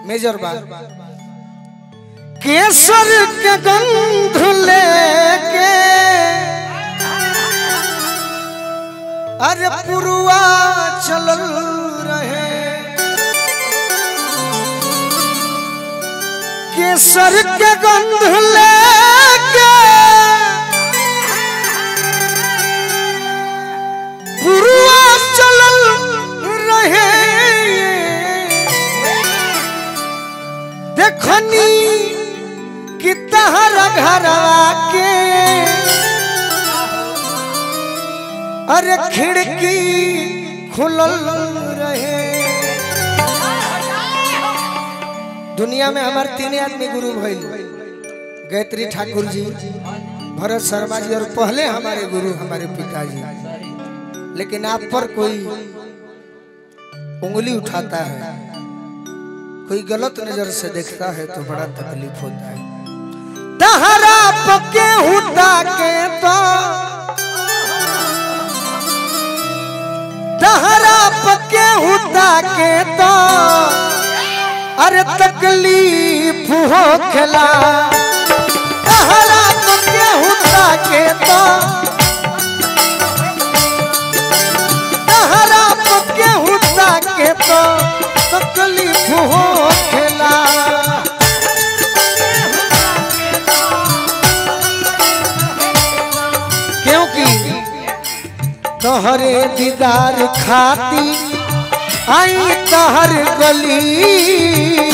Major बा केसर के गंध लेके अरे पुरुआ चलल रहे केसर के गंध लेके पुरुआ चलल रहे देखनी कि तहरा घरवा के अरे खिड़की खुलल रहे दुनिया में हमार तीन आदमी गुरु भइल गायत्री ठाकुर जी भरत शर्मा जी और पहले हमारे गुरु हमारे पिताजी लेकिन आप पर कोई उंगली उठाता है कोई गलत नजर से देखता है तो बड़ा तकलीफ होता है तहरा पके हुता के तो तहरा पके हुता के तो अरे तकलीफ हो खला तहरा पके हुता के तो तहरा पके हुता के तो तकलीफ हो खला क्योंकि तोहरे दीदार खाती आई तहर गली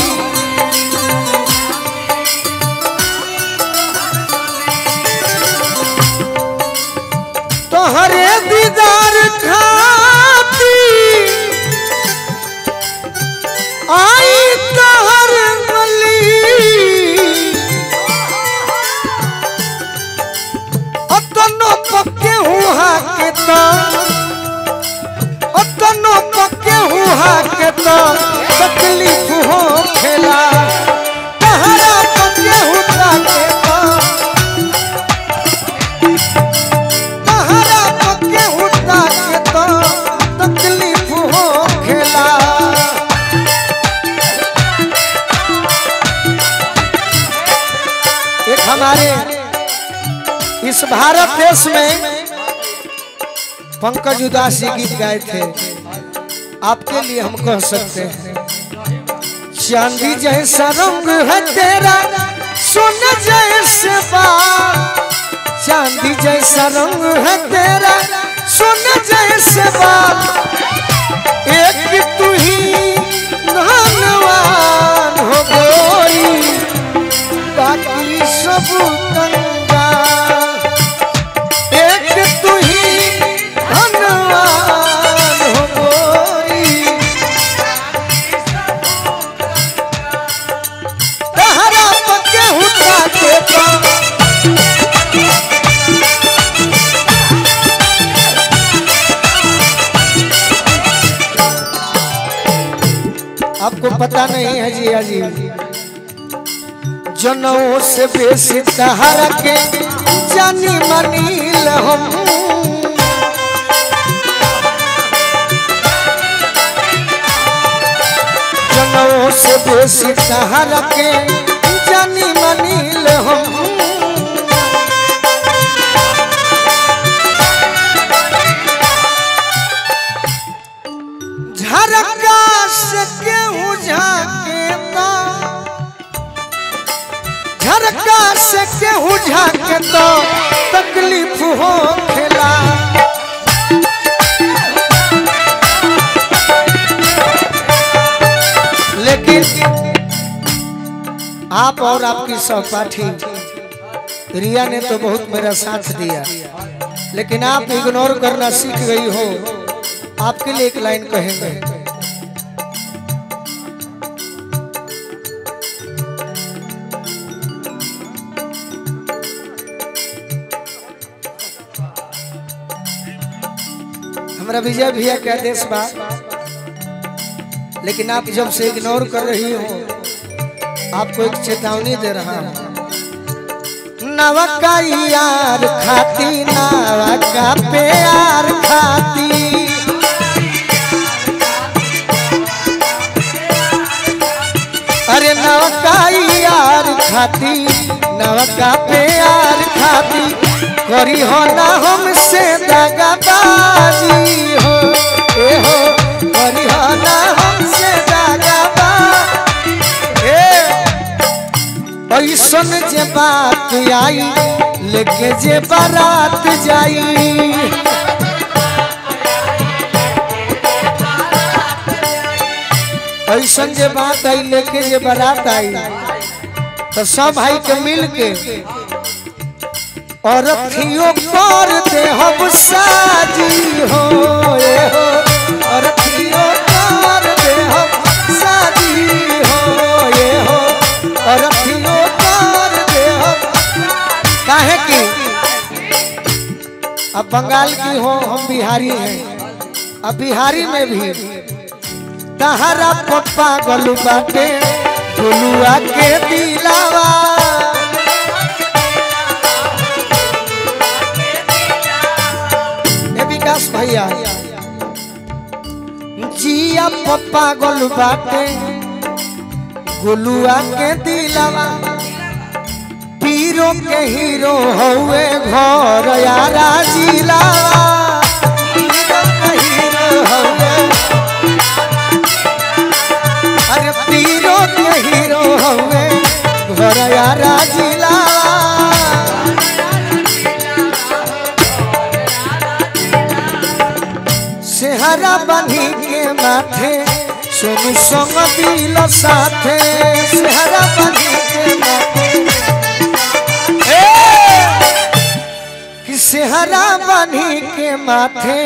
तोहरे दीदार खाती आई तहर गली अतनो पक्के हुआ के तो अतनो पक्के हुआ के तो तकलीफ हो खेला तहरा पक्के हुआ के तो तहरा पक्के हुआ के तो तकलीफ हो खेला एक हमारे इस भारत देश में पंकज उदासी गीत गाए थे आपके लिए हम कह सकते हैं चांदी जैसा रंग है तेरा सोना जैसे बाल चांदी जैसा रंग है तेरा सोना जैसे बाल एक तू ही धनवान हो गई बाकी सब कंगाल एक तू ही धनवान हो गोरी तहरा पके हुआ के पाँव आपको पता नहीं है जी अजी जनों से बेसी तहरा के जानी मनील हम जनों से बेसी तहरा के जानी मनील हम झरका से केहू झाके ता झरका से केहू झाके तो तकलीफ हो खेला लेकिन आप और आपकी सहपाठी रिया ने तो बहुत मेरा साथ दिया लेकिन आप इग्नोर करना सीख गई हो आपके लिए एक लाइन कहेंगे हमारा विजय भैया का आदेश बा लेकिन आप जब से इग्नोर कर रही हो आपको एक चेतावनी दे रहा हूं नवका यार खाती नवका प्यार खाती अरे नवका यार खाती नवका प्यार खाती करी हो ना हमसे दगाबाजी हो ए हो करी हो ना हमसे दगाबाजी ए ऐसन जे बात आई लेके जे बारात जाई ऐसन जे बात आई लेके जे बारात आई तो सब भाई के मिल के और अखियों पर दे हम साजी हो ए हो और अखियों पर दे हम साजी हो ये हो और अखियों पर दे हम काहे की अब बंगाल की हो हम बिहारी हैं अब बिहारी में भी तहरा पप्पा गलू बाटे गुलुआ के दिलावा ए विकास भैया जिया पप्पा गलू बाटे गुलुआ के दिलावा पीरो के हीरो हौवे घर यारा जिलावा पीरो के हीरो हौवे अरे पीरो के हीरो हवे घर यारा जिला सेहरा बनी के माथे सोनू संग दिल साथे सेहरा बनी के माथे ए! कि सेहरा बनी के माथे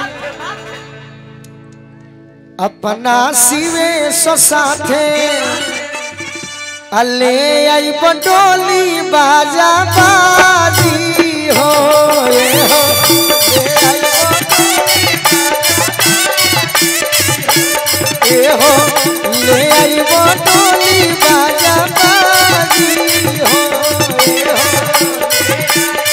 अपना सिवे सो साथे अले आई बडोली बाजा बाजी हो ए हो ए हो ले आई बडोली बाजा बाजी हो ए हो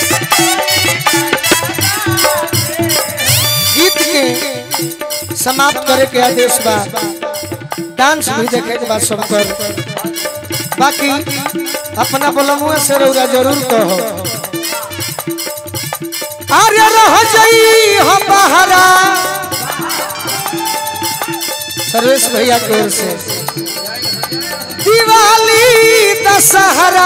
गीत के समाप्त करे के आदेश बा डांस भी देखे के बाद सब कर बाकी अपना बोलमुआ से रौरा जरूर कहो अरे रह जाई हो बहरा सर्वेश भैया की ओर से दिवाली दशहरा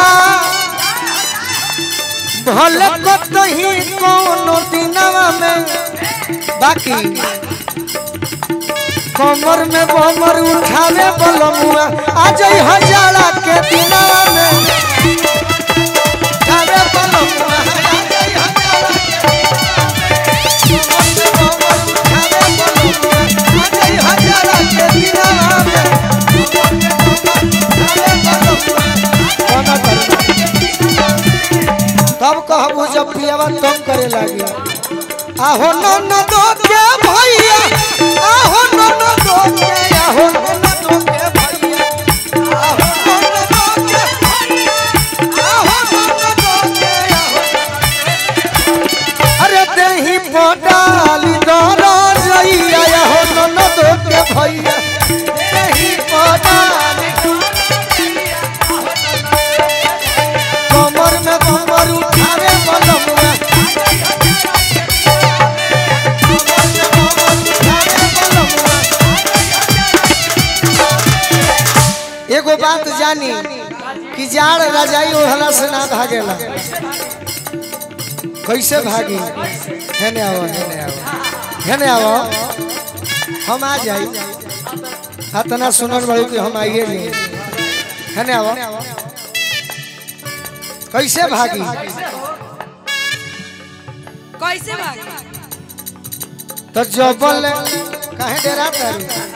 भले कतही कोनो दिनवा में बाकी कमर में बमर उठावे बलमुआ आज हजारा के दिनवा में उठावे बलमुआ आजई हजारा के कमर में बमर उठावे बलमुआ आजई हजारा के दिनवा में उठावे बलमुआ कोना करबा तब कहबू जब पियावा तंग करे लागी आहो नन दो के भैया आहो नन दो के आहो नन दो के भैया आहो नन दो के आहो नन दो के आहो अरे देही पडाली दरा जइया आहो नन दो के भैया देही पडाली कमर में कमर उठावे बलमुआ एगो बात जानी कि जाड़ रजाई ओढ़ला से ना भागेला कैसे भागी हेने आओ हेने आओ हेने आओ हम आ जाई इतना सुनल बड़ी कि हम आइए नहीं हेने आओ कैसे भागी कैसे भागी तो जबल काहे डेरा तारी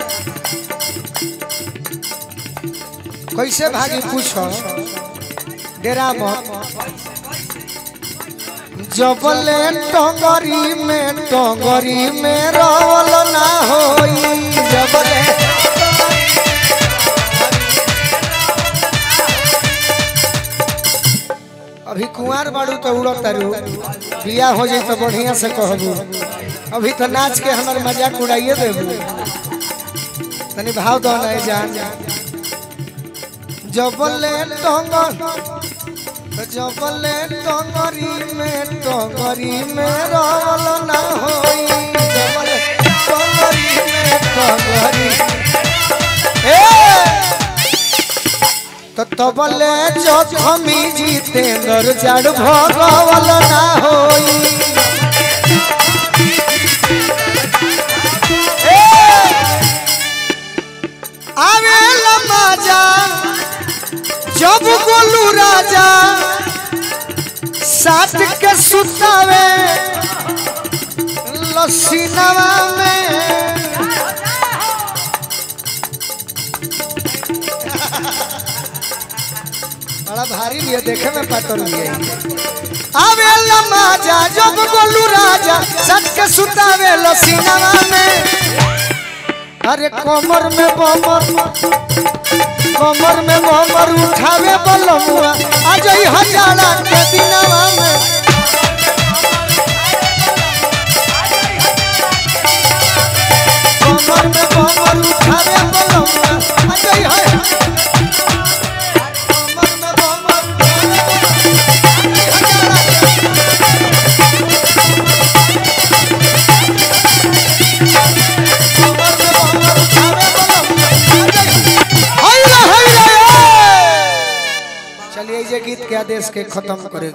कैसे भागी पूछो डेरा मत जबले टंगरी में टंगरी में रवल ना होई जबले अभी कुंवार बाड़ू तो उड़त तारू बिया हो जाई तो बढ़िया से कहबू अभी तो नाच के हमार मजाक उड़ाइए देबू तनी भाव दो नहीं जान जबले टंगर जबले टंगरी में टंगरी में रवल ना होई जबले टंगरी में टंगरी ए तो तबले जखमी जितेंद्र जड़ भगवल ना होई ए आवेला मजा जब गोलू राजा साथ के सुतावे लस्सी नवा में बड़ा भारी लिए देखे में पातर लिए आवेला मजा जब गोलू राजा साथ के सुतावे लस्सी नवा में अरे कमर में बमर कमर में बमर उठावे बलमुआ आज ही हजारा के दिनवा में कमर में बमर उठावे बलमुआ आज ही है कमर में बमर चलिए ये गीत के आदेश के खत्म करे